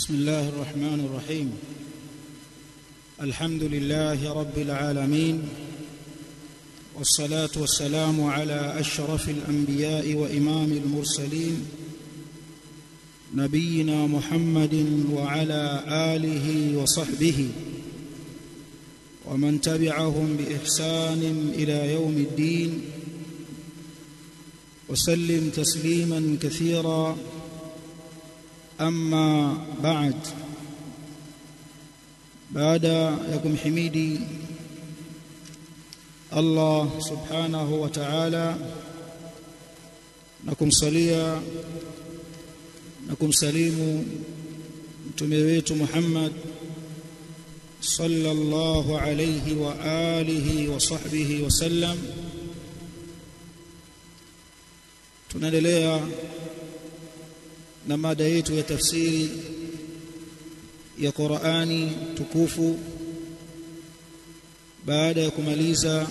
بسم الله الرحمن الرحيم الحمد لله رب العالمين والصلاه والسلام على اشرف الانبياء وامام المرسلين نبينا محمد وعلى اله وصحبه ومن تبعهم باحسان الى يوم الدين وسلم تسليما كثيرا أما بعد بعد يكم حميدي الله سبحانه وتعالى نكم صليا نكم سليم mtume wetu Muhammad sallallahu alayhi wa alihi wa sahbihi wasallam tunaendelea na mada yetu ya tafsiri ya Qur'ani tukufu baada ya kumaliza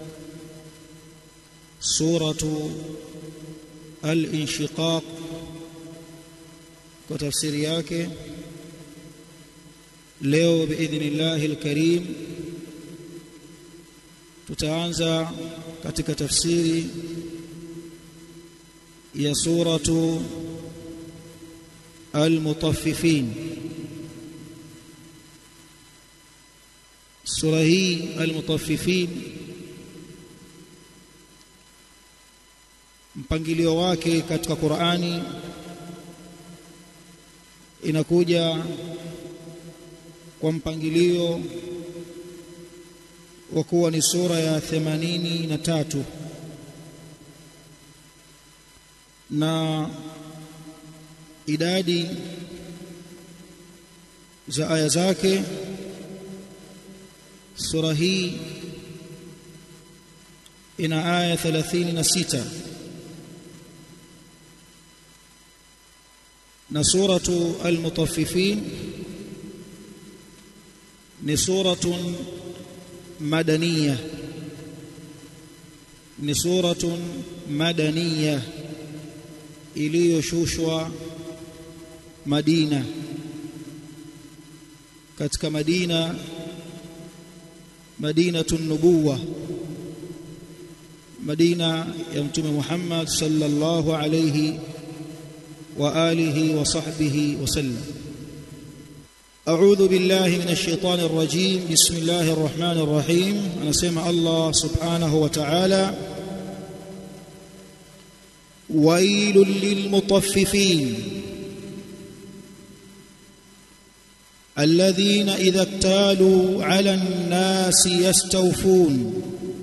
suratu al-inshiqaq kwa tafsiri yake leo biidhnillah al-karim tutaanza katika tafsiri ya suratu المطففين sura hii almutaffifin mpangilio wake katika Qur'ani inakuja kwa mpangilio wa kuwa ni sura ya 83 na idadi za aya zake sura hii ina aya 36 na suratu al-mutaffifin ni suratun madaniyah ni suratun madaniyah iliyoshushwa Madina katika Madina Madinatun Nubuwa Madina ya Mtume Muhammad sallallahu alayhi wa alihi wa sahbihi wasallam أعوذ بالله من الشيطان الرجيم بسم الله الرحمن الرحيم أنا سمع الله سبحانه وتعالى ويل للمطففين الذين إذا اكتالوا على الناس يستوفون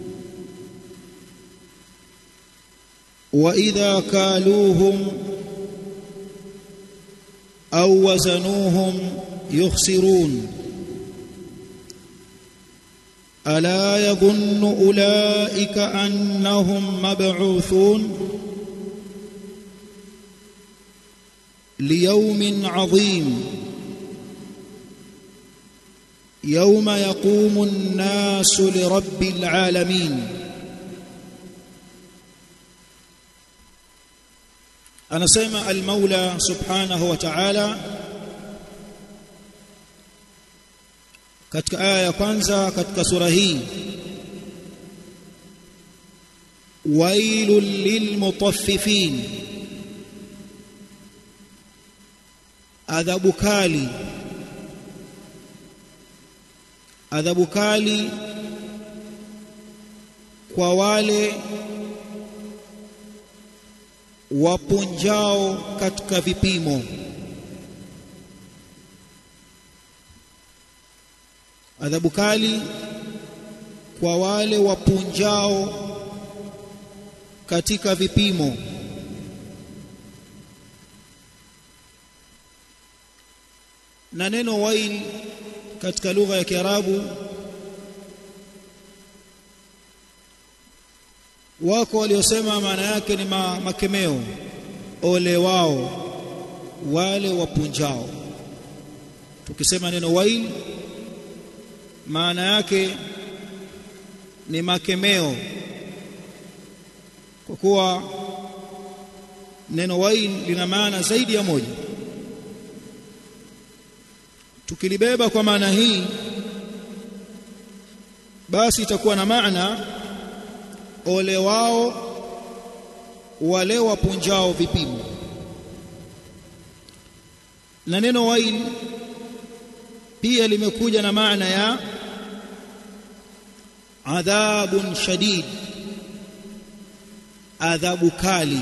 وإذا كالوهم أو وزنوهم يخسرون ألا يظن أولئك أنهم مبعوثون ليوم عظيم يوم يقوم الناس لرب العالمين anasema al-Maula subhanahu wa ta'ala katika aya ya kwanza katika sura hii wailul lilmutaffifin adhabu kali adhabu kali kwa wale wapunjao katika vipimo adhabu kali kwa wale wapunjao katika vipimo na neno wail katika lugha ya Kiarabu wako waliosema maana yake ni ma, makemeo ole wao wale wapunjao tukisema neno wail maana yake ni makemeo kwa kuwa neno wail lina maana zaidi ya moja tukilibeba kwa maana hii basi itakuwa na maana ole wao wale wapunjao vipimo na neno wail pia limekuja na maana ya adhabun shadid adhabu kali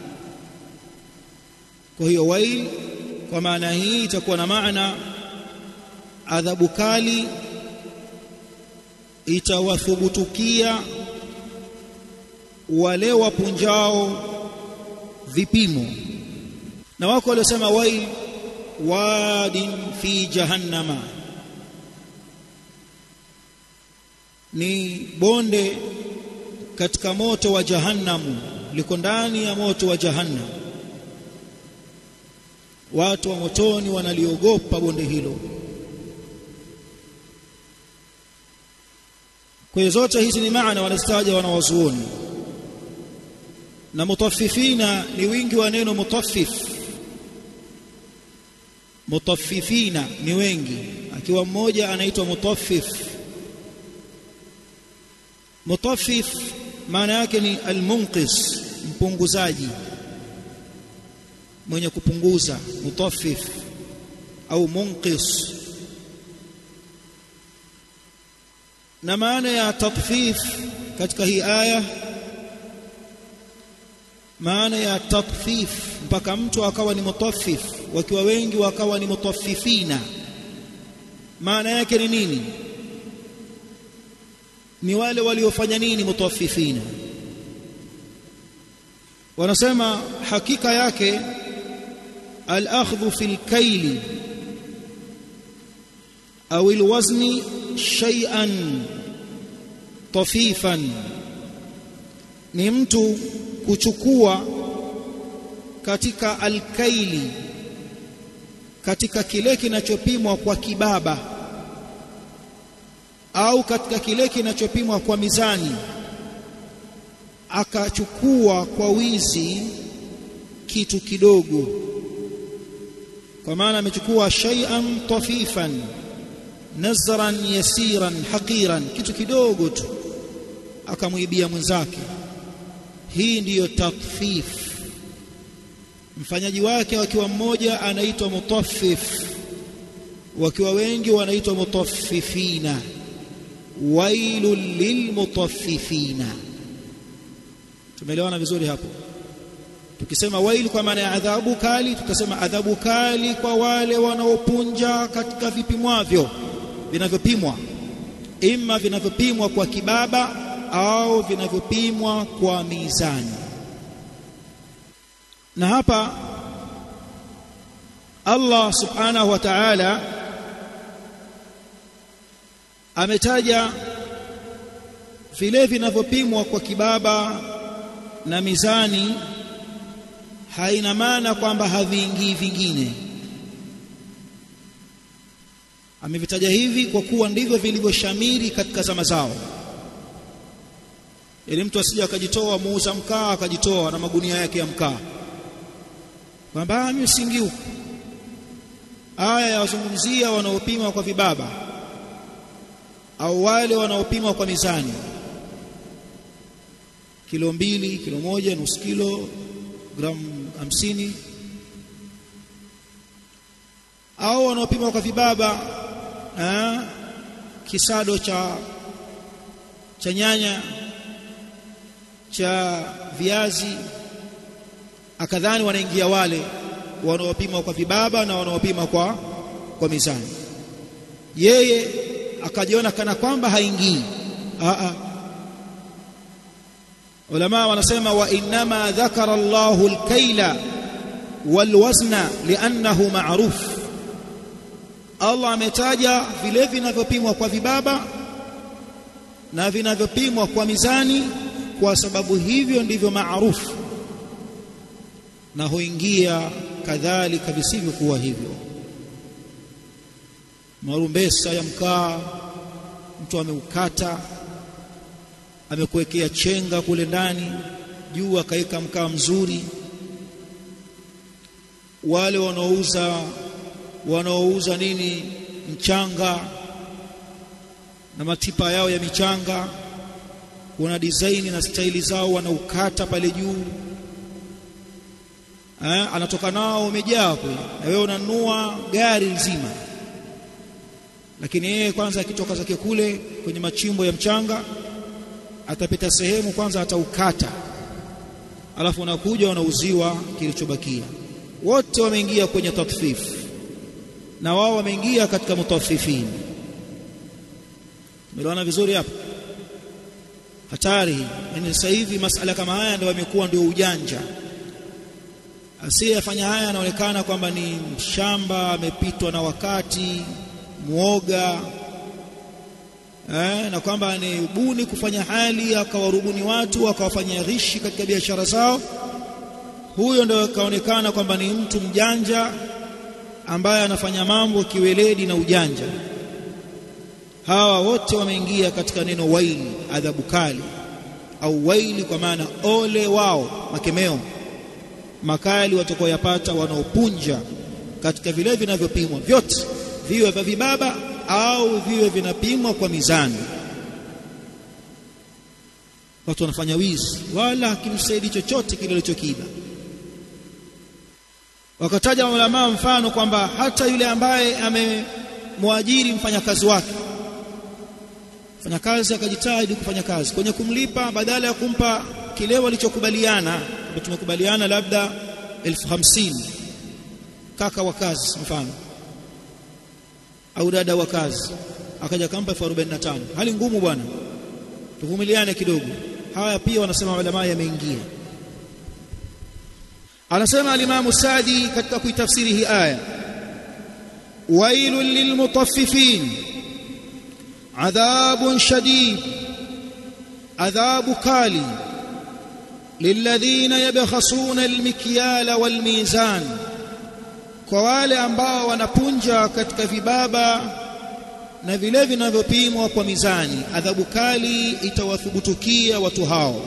kwa hiyo wail kwa maana hii itakuwa na maana adhabu kali itawathubutukia wale wapunjao vipimo na wako waliosema wail wadin fi jahannama ni bonde katika moto wa jahannamu liko ndani ya moto wa jahannam watu wa motoni wanaliogopa bonde hilo kwa hiyo zote hizi ni maana wanastaja wanawazuoni na mutaffifina ni wingi wa neno mutaffif mutaffifina ni wengi akiwa mmoja anaitwa mutaffif mutaffif maana yake ni almunqis mpunguzaji mwenye kupunguza mutaffif au munqis na maana ya tatfif katika hii aya maana ya tatfif mpaka mtu akawa ni mutaffif wakiwa wengi wakawa ni mutaffifina maana yake ni nini ni wale waliofanya nini mutaffifina wanasema hakika yake al-akhdhu fil kayli au al-wazni shay'an tafifan ni mtu kuchukua katika alkaili katika kile kinachopimwa kwa kibaba au katika kile kinachopimwa kwa mizani akachukua kwa wizi kitu kidogo kwa maana amechukua shay'an tafifan nazran yasiran haqiran kitu kidogo tu akamwibia mwenzake hii ndiyo tatfif mfanyaji wake wakiwa mmoja anaitwa mutaffif wakiwa wengi wanaitwa mutaffifina wailul lilmutaffifina tumeelewana vizuri hapo tukisema wail kwa maana ya adhabu kali tutasema adhabu kali kwa wale wanaopunja katika vipimwavyo vinavyopimwa ima vinavyopimwa kwa kibaba au vinavyopimwa kwa mizani na hapa Allah subhanahu wa ta'ala ametaja vile vinavyopimwa kwa kibaba na mizani haina maana kwamba haviingii vingine amevitaja hivi kwa kuwa ndivyo vilivyoshamiri katika zama zao ili mtu asije akajitoa muuza mkaa akajitoa na magunia yake ya mkaa kwamba mimi singi huku aya yawazungumzia wanaopima kwa vibaba au wale wanaopima kwa mizani kilo mbili kilo moja nusu kilo gramu hamsini au wanaopima kwa vibaba eh, kisado cha cha nyanya cha viazi akadhani wanaingia wale wanaopima kwa vibaba na wanaopima kwa kwa mizani yeye akajiona kana kwamba haingii a a ulama wanasema wa inma dhakara Allahu al-kaila wal-wazna li'annahu ma'ruf Allah ametaja vile vinavyopimwa kwa vibaba na vinavyopimwa kwa mizani kwa sababu hivyo ndivyo maarufu na huingia kadhalika visivyokuwa hivyo marumbesa ya mkaa mtu ameukata amekuwekea chenga kule ndani juu akaweka mkaa mzuri wale wanaouza wanaouza nini mchanga na matipa yao ya michanga kuna design na staili zao wanaukata pale juu eh, anatoka nao umejaa kule na wewe unanunua gari nzima lakini yeye kwanza akitoka zake kule kwenye machimbo ya mchanga atapita sehemu kwanza ataukata alafu unakuja unauziwa kilichobakia wote wameingia kwenye tatfif na wao wameingia katika mutaffifin tumeelewana vizuri hapa hatari yani sasa hivi masala kama haya ndio yamekuwa ndio ujanja asiyefanya haya anaonekana kwamba ni mshamba amepitwa na wakati muoga eh, na kwamba ni buni kufanya hali akawarubuni watu akawafanyia ghishi katika biashara zao huyo ndio kaonekana kwamba ni mtu mjanja ambaye anafanya mambo kiweledi na ujanja hawa wote wameingia katika neno waili adhabu kali au waili kwa maana ole wao makemeo makali watakaoyapata wanaopunja katika vile vinavyopimwa vyote viwe vya vibaba au viwe vinapimwa kwa mizani watu wanafanya wizi wala hakimsaidi chochote kile alichokiiba wakataja maulamaa mfano kwamba hata yule ambaye amemwajiri mfanyakazi wake mfanyakazi akajitahidi kufanya kazi kwenye kumlipa badala ya kumpa kile walichokubaliana tumekubaliana labda elfu hamsini kaka wa kazi mfano au dada wa kazi akaja kampa elfu arobaini na tano hali ngumu bwana tuvumiliane kidogo haya pia wanasema ulama yameingia anasema alimamu Sadi katika kuitafsiri hii aya wailul lilmutaffifin adhabun shadid adhabu kali lilladhina yabkhasuna almikyala walmizan kwa wale ambao wanapunja katika vibaba na vile vinavyopimwa kwa mizani adhabu kali itawathubutukia watu hao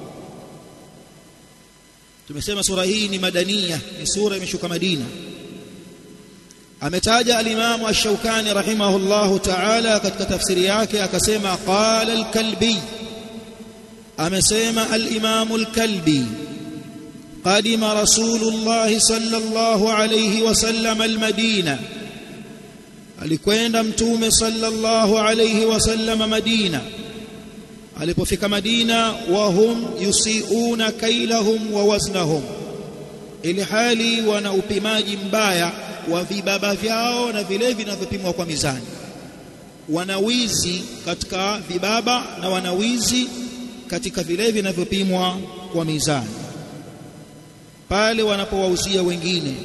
tumesema sura hii ni madania ni sura imeshuka Madina ametaja alimamu ash-Shawkani rahimahullahu ta'ala katika tafsiri yake akasema qala al-Kalbi amesema al-Imamu al-Kalbi قدم رسول الله صلى الله عليه وسلم المدينة alikwenda mtume sallallahu alayhi wasallam Madina alipofika Madina wahum yusiuna kailahum wa waznahum ili hali wana upimaji mbaya wa vibaba vyao na vile vinavyopimwa kwa mizani wanawizi katika vibaba na wanawizi katika vile vinavyopimwa kwa mizani pale wanapowauzia wengine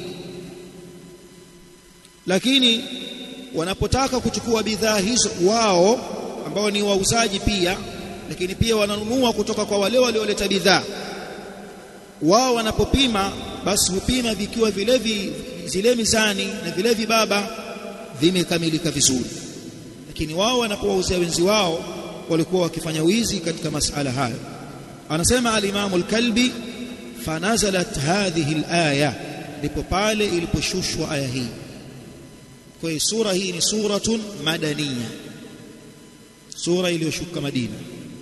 lakini wanapotaka kuchukua bidhaa hizo wao ambao ni wauzaji pia lakini pia wananunua kutoka kwa wale walioleta bidhaa wao wanapopima basi hupima vikiwa vile vi, zile mizani na vile vibaba vimekamilika vizuri lakini wao wanapowauzia wenzi wao walikuwa wakifanya wizi katika masala hayo anasema al-Imam al-Kalbi fanazalat hadhihi al-aya ndipo pale iliposhushwa aya hii kwa hiyo sura hii ni suratun madaniya sura iliyoshuka Madina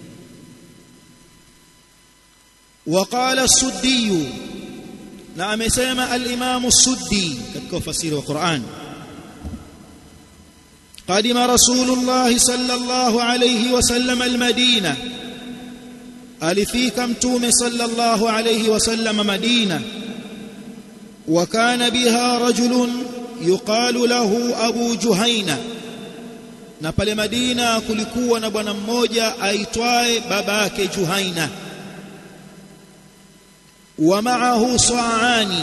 وقال السدي na amesema al-Imam as-Suddi katika ufasiri wa Qur'an قدم رسول الله صلى الله عليه وسلم المدينة alifika mtume sallallahu alayhi wasallam Madina وكان بها رجل يقال له أبو جهينة na pale Madina kulikuwa na bwana mmoja aitwaye babake Juhaina wa ma'ahu sa'ani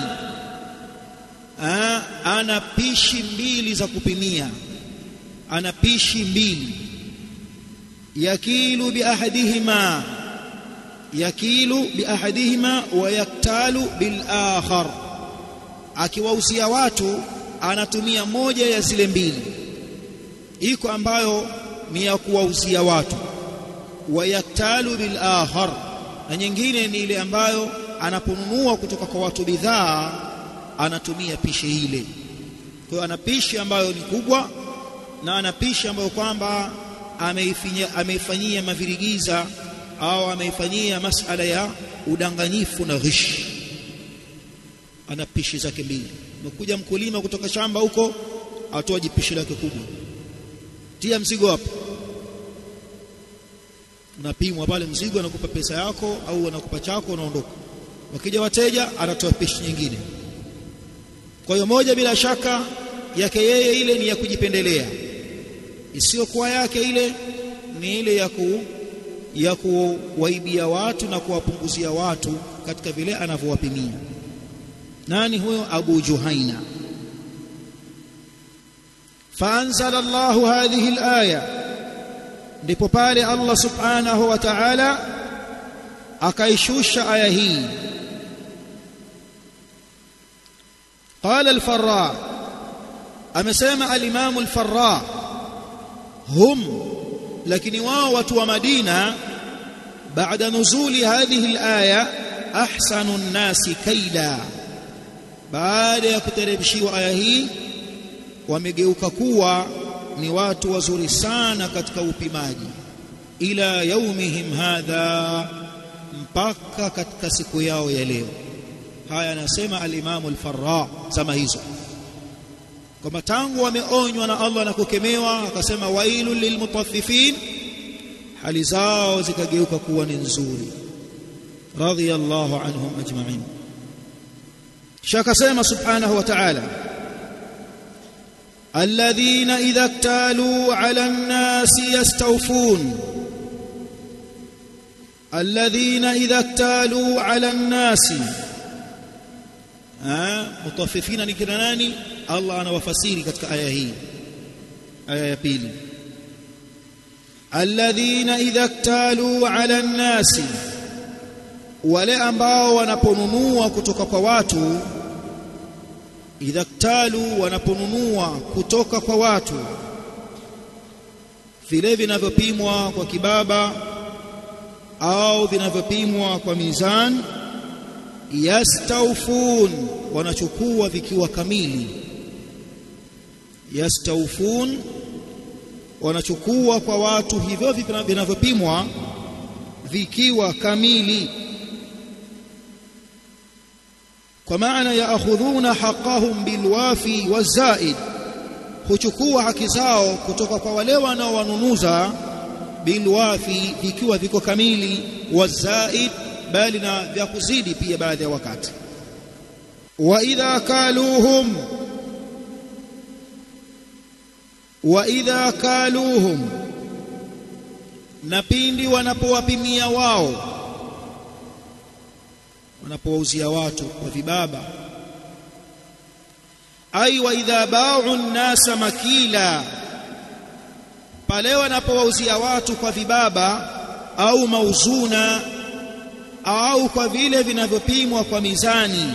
ana pishi mbili za kupimia ana pishi mbili yakilu bi ahadihima yakilu bi ahadihima wa yaktalu bil akhar akiwahusia watu anatumia moja ya zile mbili iko ambayo ni ya kuwauzia watu wayaktalu bil akhar na nyingine ni ile ambayo anaponunua kutoka kwa watu bidhaa anatumia pishi ile kwa hiyo ana pishi ambayo ni kubwa na anapisha ambayo kwamba ameifanyia mavirigiza au ameifanyia masala ya udanganyifu na ghishi ana pishi zake mbili umekuja mkulima kutoka shamba huko atoa jipishi lake kubwa tia mzigo hapo unapimwa pale mzigo anakupa pesa yako au anakupa chako unaondoka wakija wateja anatoa pishi nyingine kwa hiyo moja bila shaka yake yeye ile ni ya kujipendelea isiyokuwa yake ile ni ile ya ku ya kuwaibia watu na kuwapunguzia watu katika vile anavyowapimia nani huyo Abu Juhaina faanzala Allahu hadhihi alaya ndipo pale Allah subhanahu wa ta'ala akaishusha aya hii قال الفراء amesema al-Imam al-Farra hum lakini wao watu wa Madina baada nuzuli hadhihi al-aya ahsanu an-nasi kaida baada ya kuteremshiwa aya hii wamegeuka kuwa ni watu wazuri sana katika upimaji ila yaumihim hadha mpaka katika siku yao ya leo haya anasema al-Imam al-Farra zama hizo kwamba tangu wameonywa na Allah na kukemewa akasema wailul lilmutaffifin hali zao zikageuka kuwa ni nzuri radiyallahu anhum ajma'in shakasema subhanahu wa ta'ala الذين إذا اكتالوا على الناس يستوفون الذين إذا اكتالوا على الناس mutaffifina ni kina nani Allah anawafasiri katika aya hii aya ya pili alladhina idha iktalu ala nnasi wale ambao wanaponunua kutoka kwa watu idha iktalu wanaponunua kutoka kwa watu vile vinavyopimwa kwa kibaba au vinavyopimwa kwa mizani yastawfun wanachukua vikiwa kamili yastawfun wanachukua kwa watu hivyo vinavyopimwa vikiwa kamili kwa maana yaakhudhuna haqqahum bilwafi wazaid huchukua haki zao kutoka kwa wale wanaowanunuza bilwafi vikiwa viko kamili wazaid bali na vya kuzidi pia baadhi ya wakati wa idha kaluhum wa idha kaluhum na pindi wanapowapimia wao wanapowauzia watu kwa vibaba ai wa idha ba'u nnasa makila pale wanapowauzia watu kwa vibaba au mauzuna au kwa vile vinavyopimwa kwa mizani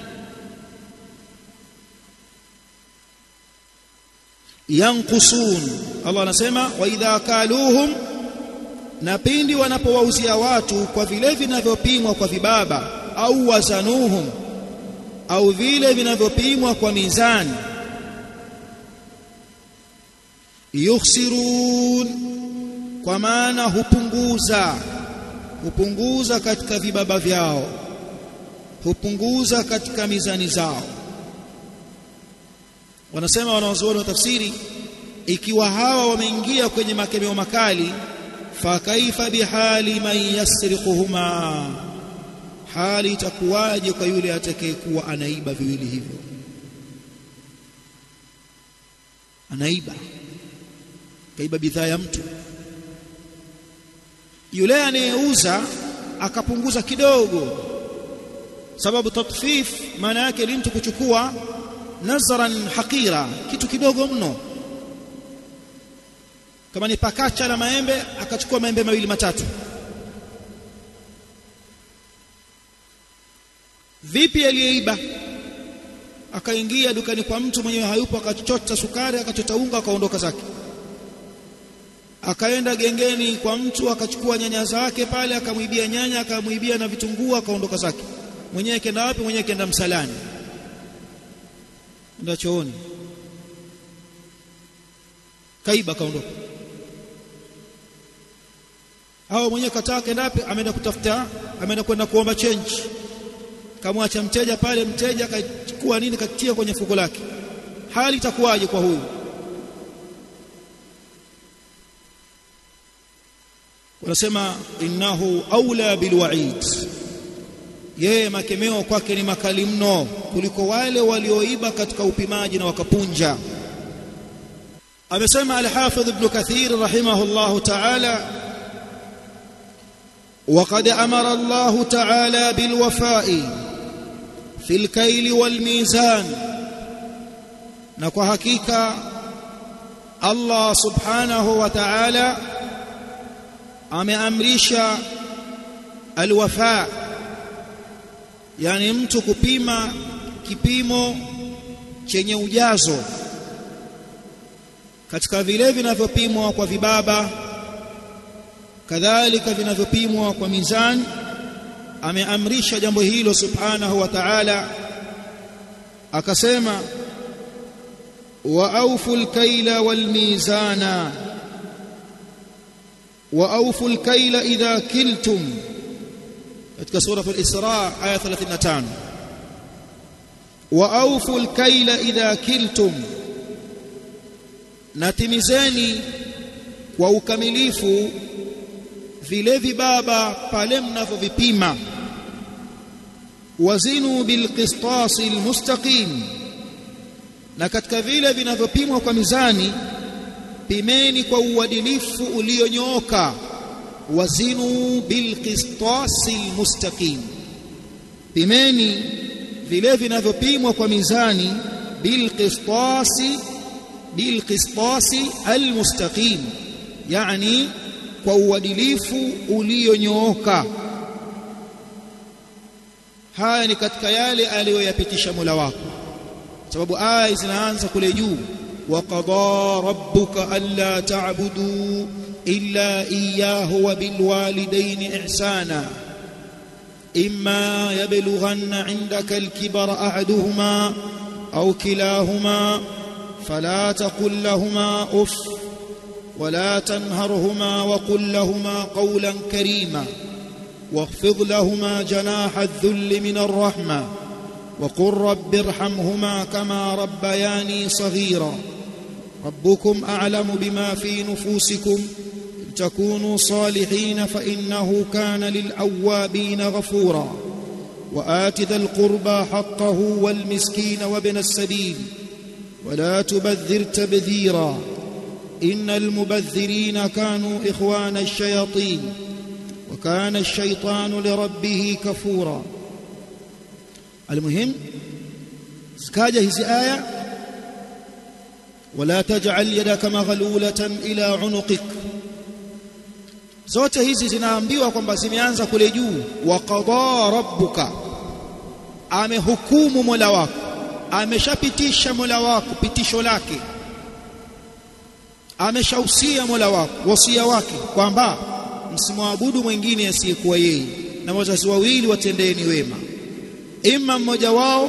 yankusun Allah anasema wa idha kaluhum na pindi wanapowauzia watu kwa vile vinavyopimwa kwa vibaba au wazanuhum au vile vinavyopimwa kwa mizani yukhsirun kwa maana hupunguza hupunguza katika vibaba vyao hupunguza katika mizani zao wanasema wanawazuoni wa tafsiri ikiwa hawa wameingia kwenye makemeo makali fa kaifa bihali man yasriquhuma hali itakuwaje kwa yule atakayekuwa anaiba viwili hivyo anaiba kaiba bidhaa ya mtu yule anayeuza akapunguza kidogo sababu tatfif maana yake ni mtu kuchukua nazran haqira kitu kidogo mno kama ni pakacha la maembe akachukua maembe mawili matatu vipi aliyeiba akaingia dukani kwa mtu mwenyewe hayupo akachota sukari akachota unga akaondoka zake akaenda gengeni kwa mtu akachukua nyanya zake pale akamwibia nyanya akamwibia na vitunguu akaondoka zake mwenyewe kenda wapi mwenyewe kenda msalani ndio chooni kaiba kaondoka au mwenyewe kataa kendapi ameenda kutafuta ameenda kwenda kuomba change kamwacha mteja pale mteja akachukua nini katia kwenye fuko lake hali itakuwaje kwa huyu wanasema innahu aula bilwa'id yeye makemeo kwake ni makali mno kuliko wale walioiba katika upimaji na wakapunja amesema al-Hafidh Ibn Kathir rahimahullah ta'ala وقد أمر الله تعالى بالوفاء في الكيل والميزان نكو حقيقة الله سبحانه وتعالى ameamrisha alwafa yani mtu kupima kipimo chenye ujazo katika vile vinavyopimwa kwa vibaba kadhalika vinavyopimwa kwa mizani ameamrisha jambo hilo subhanahu wa ta'ala akasema wa awful kaila wal mizana wa awful kaila idha kiltum katika sura al-Isra aya 35 wa awful kaila idha kiltum natimizeni kwa ukamilifu vile vibaba pale mnavyovipima wazinu bilqistasi almustaqim na katika vile vinavyopimwa kwa mizani pimeni kwa uadilifu ulionyooka wazinu bilqistasi almustaqim pimeni vile vinavyopimwa kwa mizani bilqistasi bilqistasi almustaqim yani kwa uadilifu ulionyooka haya ni katika yale aliyoyapitisha Mola wako sababu aya zinaanza kule juu wa qada rabbuka alla ta'budu illa iyyahu wa bil walidayni ihsana imma yablughanna 'indaka al-kibara ahaduhuma aw kilahuma fala taqul lahumā uff ولا تنهرهما وقل لهما قولا كريما واخفض لهما جناح الذل من الرحمة وقل رب ارحمهما كما ربياني صغيرا ربكم أعلم بما في نفوسكم إن تكونوا صالحين فإنه كان للأوابين غفورا وآت ذا القربى حقه والمسكين وابن السبيل ولا تبذر تبذيرا إن المبذرين كانوا إخوان الشياطين وكان الشيطان لربه كفورا المهم سكاجة هذه آية ولا تجعل يدك مغلولة إلى عنقك zote hizi zinaambiwa kwamba zimeanza kule juu wa qada rabbuka amehukumu mola wako ameshapitisha mola wako pitisho lake ameshausia mola wako wasia wake kwamba msimwabudu mwingine asiyekuwa yeye na wazazi wawili watendeni wema ima mmoja wao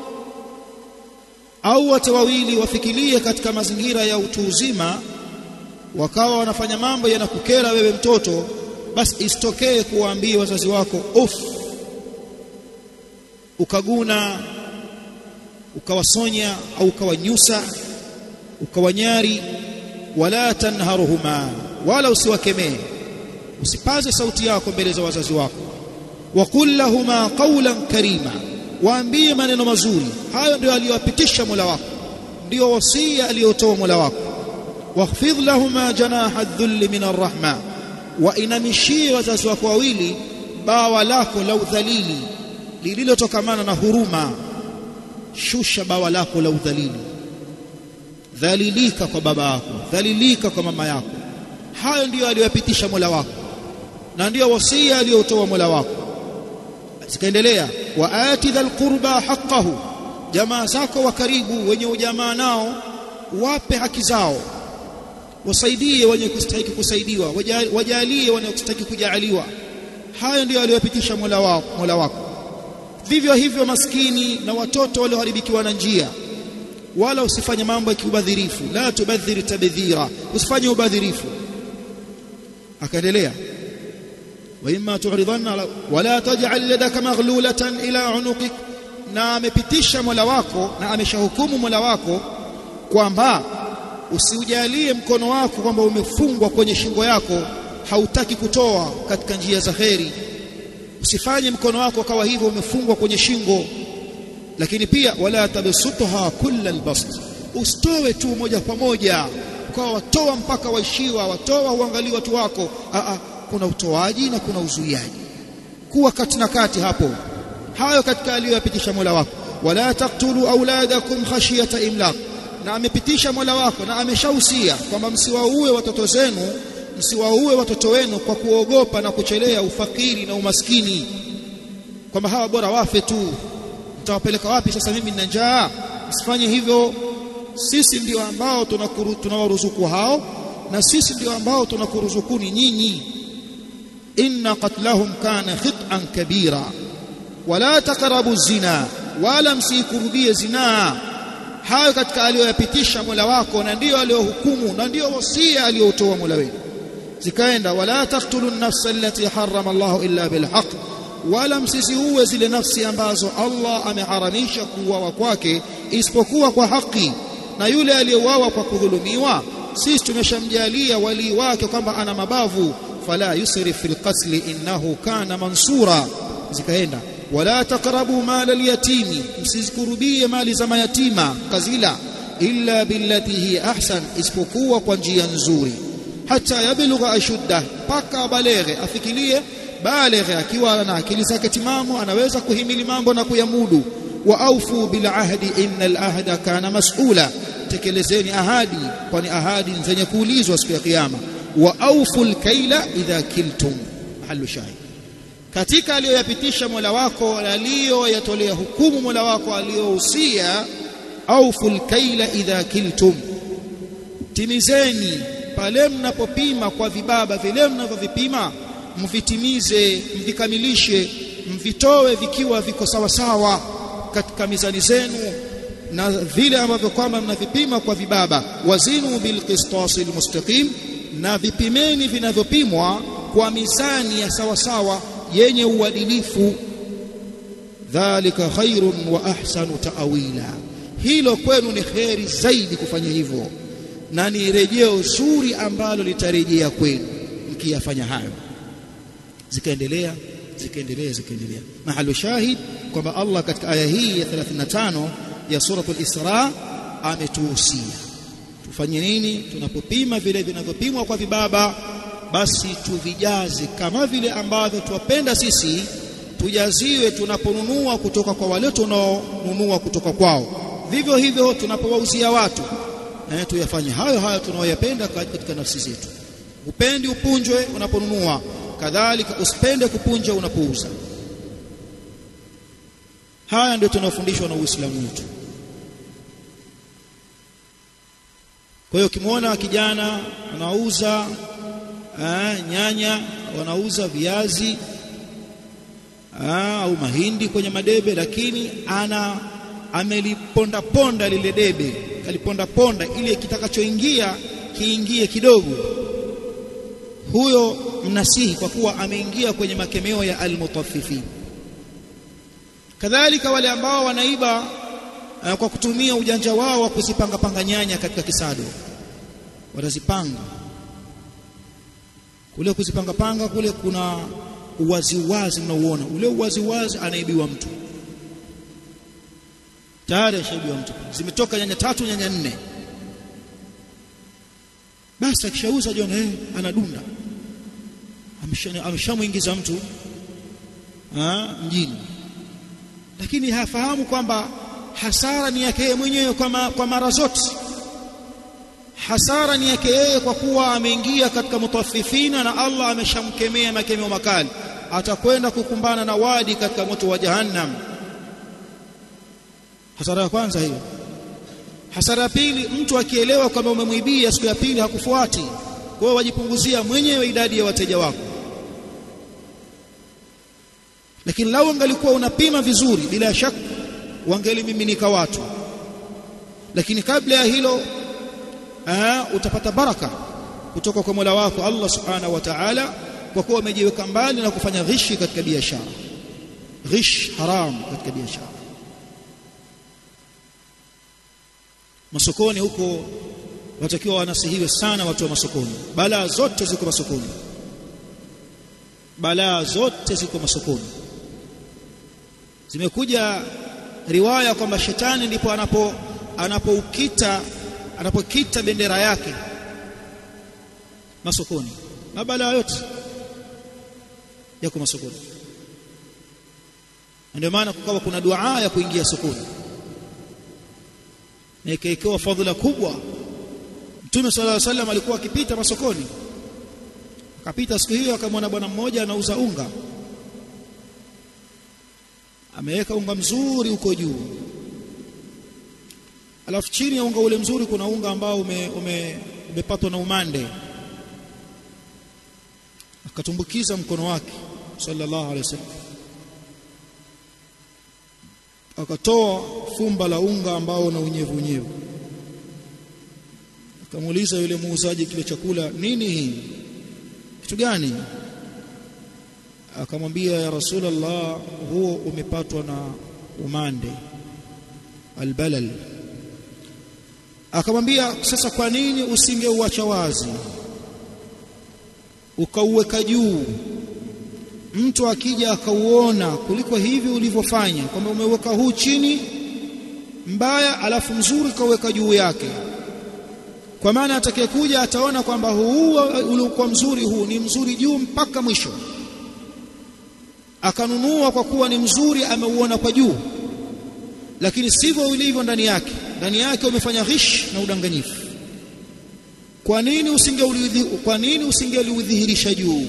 au wote wawili wafikirie katika mazingira ya utu uzima wakawa wanafanya mambo yanakukera wewe mtoto basi isitokee kuwaambia wazazi wako uf ukaguna ukawasonya au ukawanyusa ukawanyari wala tanharuhuma wala usiwakemee usipaze sauti yako mbele za wazazi wako waqul lahuma qawlan karima waambie maneno mazuri hayo ndio aliyowapitisha Mola wako ndio wasia aliyotoa Mola wako wakhfidh lahuma janaha adh-dhull min ar-rahma wa inamishie wazazi wako wawili bawa lako la udhalili lililotokamana na huruma shusha bawa lako la udhalili dhalilika kwa baba yako dhalilika kwa mama yako hayo ndiyo aliyoyapitisha Mola wako na ndiyo wasia aliyotoa Mola wako zikaendelea wa ati dhal qurba haqqahu jamaa zako wa karibu wenye ujamaa nao wape haki zao wasaidie wenye kustahiki kusaidiwa wajalie wenye kustahiki kujaliwa hayo ndiyo aliyopitisha Mola wako Mola wako vivyo hivyo maskini na watoto walioharibikiwa na njia wala usifanye mambo ya kiubadhirifu la tubadhiri tabdhira usifanye ubadhirifu akaendelea wa imma tu'ridanna wala taj'al yadaka maghlulatan ila unuqik na amepitisha Mola wako na ameshahukumu Mola wako kwamba usiujalie mkono wako kwamba umefungwa kwenye shingo yako hautaki kutoa katika njia za kheri usifanye mkono wako kawa hivyo umefungwa kwenye shingo lakini pia wala tabsutha kulla albast usitoe tu moja kwa moja kwa watoa mpaka waishiwa watoa uangalie watu wako a a kuna utoaji na kuna uzuiaji kuwa kati na kati hapo hayo katika aliyoyapitisha Mola wako wala taqtulu auladakum khashiyata imlaq na amepitisha Mola wako na ameshahusia kwamba msiwaue watoto zenu msiwaue watoto wenu kwa kuogopa na kuchelea ufakiri na umaskini kwamba hawa bora wafe tu mtawapeleka wapi sasa mimi nina njaa msifanye hivyo sisi ndio ambao tunawaruzuku hao na sisi ndio ambao tunakuruzukuni nyinyi inna qatlahum kana khit'an kabira wala taqrabu zina wala msikurubie zinaa hayo katika aliyoyapitisha Mola wako na ndiyo aliyohukumu na ndiyo wasia aliyotoa Mola wenu zikaenda wala taqtulu an-nafsa allati harrama Allah illa bilhaq wala msisiue zile nafsi ambazo Allah ameharamisha kuuawa kwake isipokuwa kwa haki na yule aliyeuawa kwa kudhulumiwa sisi tumeshamjalia walii wake kwamba ana mabavu fala yusrif fil qatl innahu kana mansura zikaenda wala taqrabu mala al-yatimi msizikurubie mali za mayatima kazila illa billati hi ahsan isipokuwa kwa njia nzuri hata yablugha ashudda paka baleghe afikirie baleghe akiwa na akili zake timamu anaweza kuhimili mambo na kuyamudu wa aufu bil ahdi innal ahda kana mas'ula tekelezeni ahadi kwani ahadi zenye kuulizwa siku ya kiyama wa aufu al-kaila idha kiltum halu shahid katika aliyoyapitisha Mola wako aliyoyatolea hukumu Mola wako aliyohusia aufu al-kaila idha kiltum timizeni pale mnapopima kwa vibaba vile mnavyovipima mvitimize mvikamilishe mvitoe vikiwa viko sawa sawa katika mizani zenu na vile ambavyo kwamba mnavipima kwa vibaba wazinu bilqistasi almustaqim na vipimeni vinavyopimwa kwa mizani ya sawa sawa yenye uadilifu dhalika khairun wa ahsanu ta'wila hilo kwenu ni kheri zaidi kufanya hivyo na ni rejeo zuri ambalo litarejea kwenu mkiyafanya hayo zikaendelea zikaendelea zikaendelea mahali shahid kwamba Allah katika aya hii ya 35 ya suratul Isra ametuhusia tufanye nini tunapopima vile vinavyopimwa kwa vibaba basi tuvijaze kama vile ambavyo tuwapenda sisi tujaziwe tunaponunua kutoka kwa wale tunaonunua kutoka kwao vivyo hivyo tunapowauzia watu eh, tuyafanye hayo hayo tunaoyapenda katika nafsi zetu upendi upunjwe unaponunua kadhalika usipende kupunja unapouza haya ndio tunafundishwa na Uislamu wetu kwa hiyo ukimwona kijana anauza eh, nyanya wanauza viazi au mahindi kwenye madebe lakini ana ameliponda ponda lile debe kaliponda ponda ili kitakachoingia kiingie kidogo huyo mnasihi kwa kuwa ameingia kwenye makemeo ya almutaffifin kadhalika wale ambao wanaiba uh, kwa kutumia ujanja wao wa kuzipanga panga nyanya katika kisado watazipanga kule kuzipanga panga kule kuna uwazi wazi mnauona ule uwazi wazi anaibiwa mtu tayari ashaibiwa mtu zimetoka nyanya tatu nyanya nne basi akishauza jiona eh anadunda ameshamuingiza mtu ha, mjini lakini hafahamu kwamba hasara ni yake mwenyewe kwa, ma, kwa mara zote hasara ni yake yeye kwa kuwa ameingia katika mutaffifina na Allah ameshamkemea makemeo makali atakwenda kukumbana na wadi katika moto wa jahannam hasara ya kwanza hiyo hasara ya pili mtu akielewa kwamba umemwibia siku ya pili hakufuati kwa hiyo wajipunguzia mwenyewe idadi ya wateja wako lakini lau angalikuwa unapima vizuri bila shaka wangelimiminika watu lakini kabla ya hilo aa, utapata baraka kutoka kwa Mola wako Allah subhanahu wa ta'ala kwa kuwa umejiweka mbali na kufanya ghishi katika biashara ghish haram katika biashara masokoni huko watakiwa wanasihiwe sana watu wa masokoni balaa zote ziko masokoni balaa zote ziko masokoni zimekuja riwaya kwamba shetani ndipo anapo anapoukita anapokita bendera yake masokoni mabalaa yote yako masokoni ndio maana kukawa kuna dua ya kuingia sokoni na ikaikewa fadhila kubwa Mtume صلى الله عليه وسلم alikuwa akipita masokoni akapita siku hiyo akamwona bwana mmoja anauza unga ameweka unga mzuri huko juu alafu chini ya unga ule mzuri kuna unga ambao ume, ume, umepatwa na umande akatumbukiza mkono wake sallallahu alaihi wasallam akatoa fumba la unga ambao na unyevu unyevu akamuuliza yule muuzaji kile chakula nini hii kitu gani akamwambia ya rasulullah huo umepatwa na umande albalal akamwambia sasa kwa nini usingeuacha wazi ukauweka juu mtu akija akauona kuliko hivi ulivyofanya kwamba umeweka huu chini mbaya alafu mzuri kauweka juu yake kwa maana atakayekuja ataona kwamba huu uliokuwa mzuri huu ni mzuri juu mpaka mwisho akanunua kwa kuwa ni mzuri ameuona kwa juu lakini sivyo ulivyo ndani yake ndani yake umefanya ghish na udanganyifu kwa nini usingeulidhi kwa nini usingeliudhihirisha juu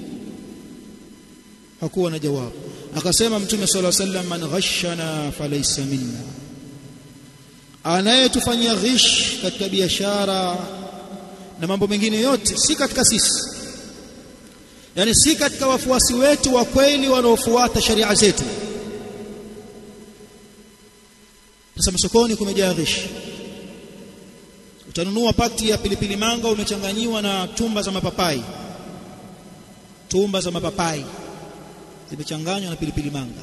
hakuwa na jawabu akasema mtume sallallahu alaihi wasallam man ghashana falaysa minna anayetufanyia ghish katika biashara na mambo mengine yote si katika sisi yani si katika wafuasi wetu wa kweli wanaofuata sharia zetu sasa masokoni kumejaa ghish utanunua pakti ya pilipili manga umechanganyiwa na tumba za mapapai tumba za mapapai zimechanganywa na pilipili manga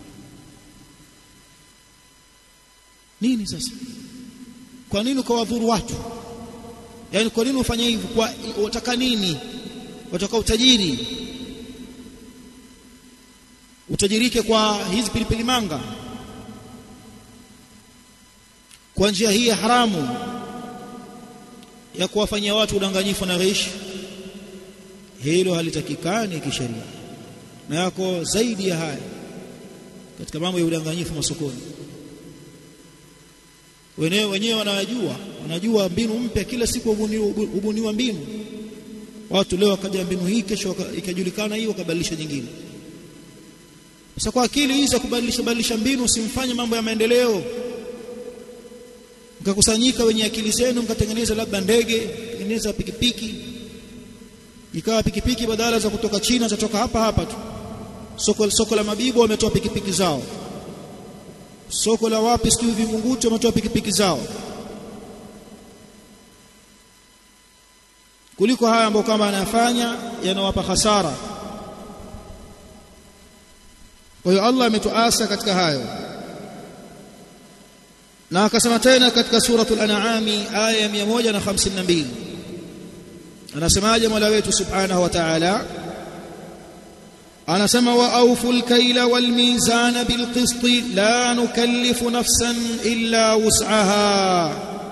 nini sasa kwa nini ukawadhuru watu yaani kwa nini ufanye hivyo kwa wataka nini wataka utajiri utajirike kwa hizi pilipili manga kwa njia hii ya haramu ya kuwafanyia watu udanganyifu na ghish hilo halitakikani kisheria na yako zaidi ya haya katika mambo ya udanganyifu masokoni wenyewe wenyewe wanajua wanajua mbinu mpya kila siku hubuniwa mbinu watu leo wakaja mbinu hii kesho ikajulikana hii wakabadilisha nyingine sasa kwa akili hizi za kubadilisha badilisha mbinu usimfanye mambo ya maendeleo mkakusanyika wenye akili zenu mkatengeneza labda ndege tengeneza pikipiki ikawa pikipiki badala za kutoka China zatoka hapa hapa tu soko, soko la mabibo wametoa pikipiki zao soko la wapi sijui vingunguti wametoa pikipiki zao kuliko haya ambayo kama anayafanya yanawapa hasara kwa hiyo Allah ametuasa katika hayo na akasema tena katika suratul an'am aya ya 152 anasemaje Mola wetu subhanahu wa ta'ala anasema wa awful kayla wal mizana bil qist la nukallifu nafsan illa wus'aha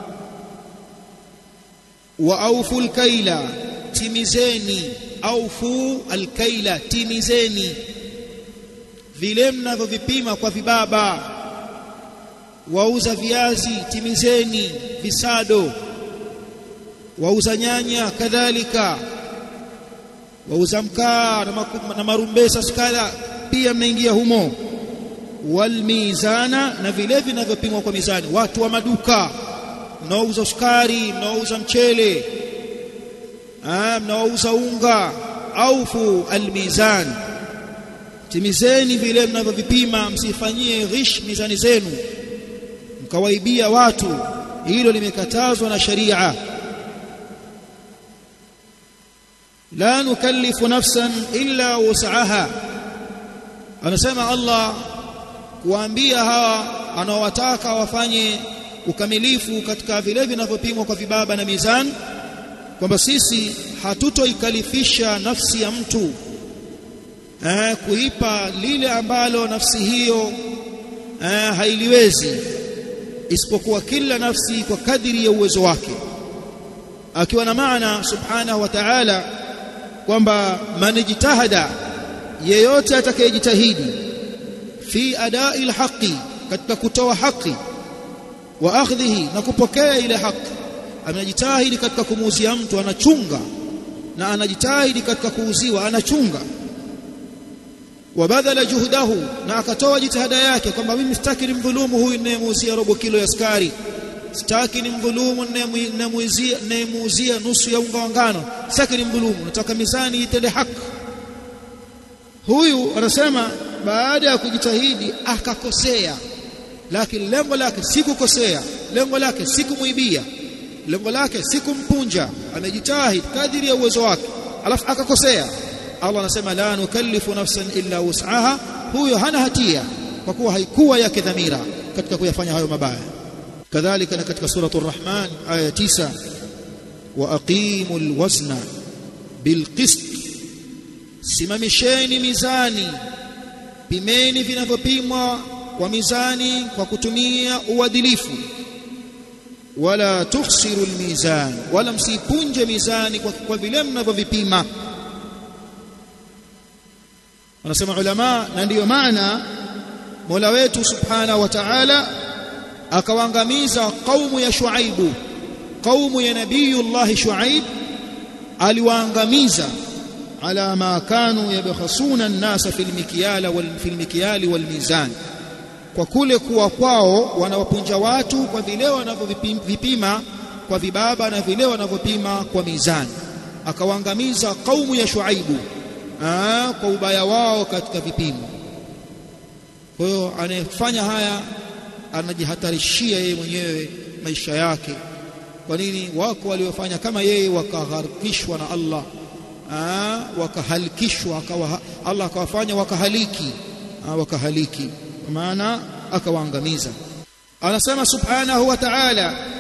wa awful kayla timizeni awfu al kayla timizeni vile mnavyovipima kwa vibaba wauza viazi timizeni visado wauza nyanya kadhalika wauza mkaa na marumbesa skala pia mnaingia humo walmizana na vile vinavyopimwa kwa mizani watu wa maduka mnaouza sukari mnaouza mchele mnaouza unga aufu almizan timizeni vile mnavyovipima msifanyie ghish mizani zenu mkawaibia watu hilo limekatazwa na sharia la nukallifu nafsan illa wus'aha anasema Allah kuambia hawa anaowataka wafanye ukamilifu katika vile vinavyopimwa kwa vibaba na mizani kwamba sisi hatutoikalifisha nafsi ya mtu eh, kuipa lile ambalo nafsi hiyo eh, hailiwezi isipokuwa kila nafsi kwa kadiri ya uwezo wake akiwa na maana subhanahu wa ta'ala kwamba manijtahada yeyote atakayejitahidi fi adai alhaqi katika kutoa haki wa akhdhihi na kupokea ile haki anajitahidi katika kumuuzia mtu anachunga na anajitahidi katika kuuziwa anachunga wabadhala juhdahu na akatoa jitihada yake kwamba mimi sitaki nimdhulumu huyu ninayemuuzia robo kilo ya sukari sitaki nimdhulumu ninayemuuzia ninayemuuzia nusu ya unga wa ngano sitaki nimdhulumu nataka mizani itende haki huyu anasema baada ya kujitahidi akakosea lakini lengo lake si kukosea lengo lake si kumuibia lengo lake si kumpunja amejitahidi kadiri ya uwezo wake alafu akakosea Allah anasema la nukallifu nafsan illa wus'aha huyo hana hatia kwa kuwa haikuwa yake dhamira katika kuyafanya hayo mabaya kadhalika na katika suratul rahman aya 9 wa aqimul wazna bilqist simamisheni mizani pimeni vinavyopimwa kwa mizani kwa kutumia uadilifu wala tukhsiru almizan wala msipunje mizani kwa, kwa vile mnavyovipima wanasema ulama na ndiyo maana Mola wetu subhanahu wa ta'ala akawaangamiza kaumu ya Shuaibu kaumu ya nabiyullah Shuaib aliwaangamiza ala ma kanu yabkhasuna an-nasa fil mikyala wal fil mikyali wal mizan kwa kule kuwa kwao wanawapunja watu kwa vile wanavyovipima kwa vibaba na vile wanavyopima kwa mizani akawaangamiza kaumu ya Shuaibu Aa, kwa ubaya wao katika vipimo kwa hiyo anayefanya haya anajihatarishia yeye mwenyewe maisha yake kwa nini wako waliofanya kama yeye wakagharikishwa na Allah Aa, wakahalikishwa akawa Allah akawafanya wakahaliki Aa, wakahaliki maana akawaangamiza anasema subhanahu wa ta'ala